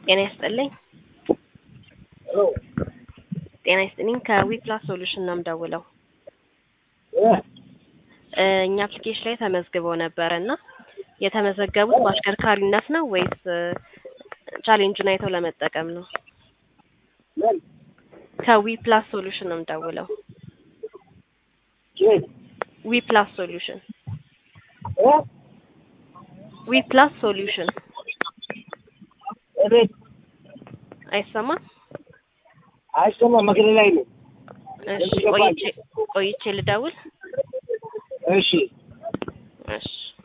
ጤና ይስጥልኝ። ጤና ይስጥልኝ። ከዊፕላስ ሶሉሽን ነው የምደውለው። እ እኛ አፕሊኬሽን ላይ ተመዝግበው ነበር እና የተመዘገቡት በአሽከርካሪነት ነው ወይስ እ ቻሌንጁን አይተው ለመጠቀም ነው? ከዊፕላስ ሶሉሽን ነው የምደውለው። ዊፕላስ ሶሉሽን ዊፕላስ ሶሉሽን እቤት አይሰማም? አይሰማም። መኪና ላይ ነው። እሺ ቆይቼ ቆይቼ ልደውል። እሺ እሺ